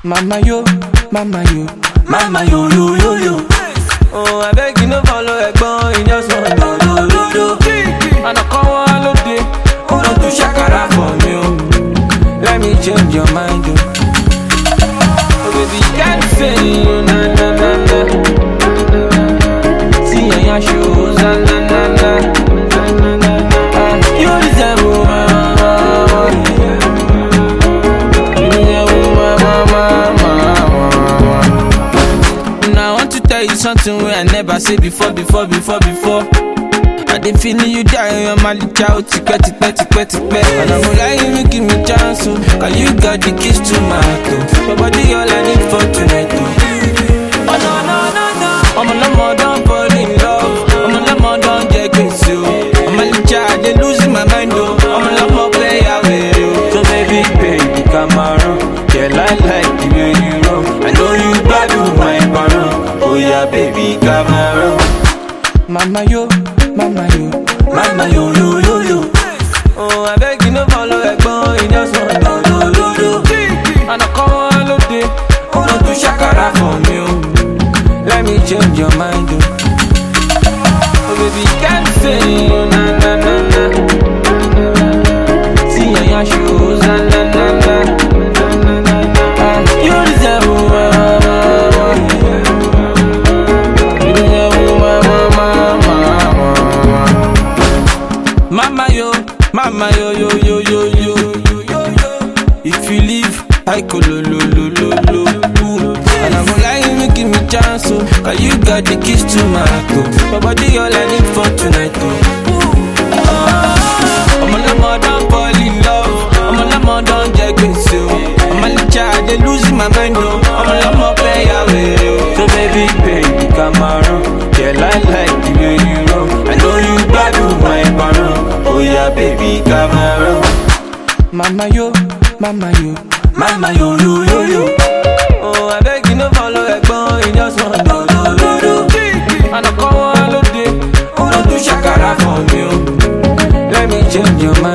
Mama yo, mama yo, mama yo yo yo yo. Oh, I beg you no follow ẹ̀gbọ́n, you just want do do do do. Ànàkọ́ wọn lóde, ó lọ tún ṣàkàrà for me o. Let me change your mind o. Oh baby, you can't say you na na na na. See yanya shows na na na na. Ah, You deserve my Now I want to tell you something where I never say before, before, before, before. I dey feeling you die, you're my little child, tipẹ́, tipẹ́, tipẹ́, tipẹ́. And I'm lying, you give me chance, oh. Cause you got the keys to my heart, oh. Your body all I need for tonight, oh. Oh no, no, no, no. I'm a number, don't fall in love. I'm a number, don't get crazy, oh. I'm a little child, they losing my mind, oh. I'm a number, play away, oh. So baby, baby, come around. Yeah, I like the way you roll. I know you got to my barrel. Oh yeah, baby, come around. Mama yo, mama yo, mama yo yo yo yo. Oh, I beg you no follow ẹ̀gbọ́n, you just want do do do do. Ànàkọ́ wọn lóde, ó lọ tún ṣàkàrà for me o. Let me change your mind o. Oh baby, can't say you na na na na. See yanya shows na na na na. Ah, You deserve my You deserve my Mama yo, mama yo yo yo yo yo yo yo yo. If you leave, I go lo lo lo lo lo. Ooh. And I'm gonna lie, you give me chance, oh. Cause you got the keys to my heart, oh. My body all I need for tonight, oh. Oh, I'm a lemon, don't fall in love. I'm a lemon, don't get crazy, oh. I'm a little child, they losing my mind, oh. I'm a lemon, play away, oh. So baby, baby, come around. Yeah, I like the way you roll. I know you got to my barrel. Oh yeah, baby, come around. Mama yo, mama yo, mama yo yo yo yo. Oh, I beg you no follow ẹ̀gbọ́n, you just want do do do do. Ànàkọ́ wọn lóde, ó lọ tún ṣàkàrà for me o. Let me change your mind.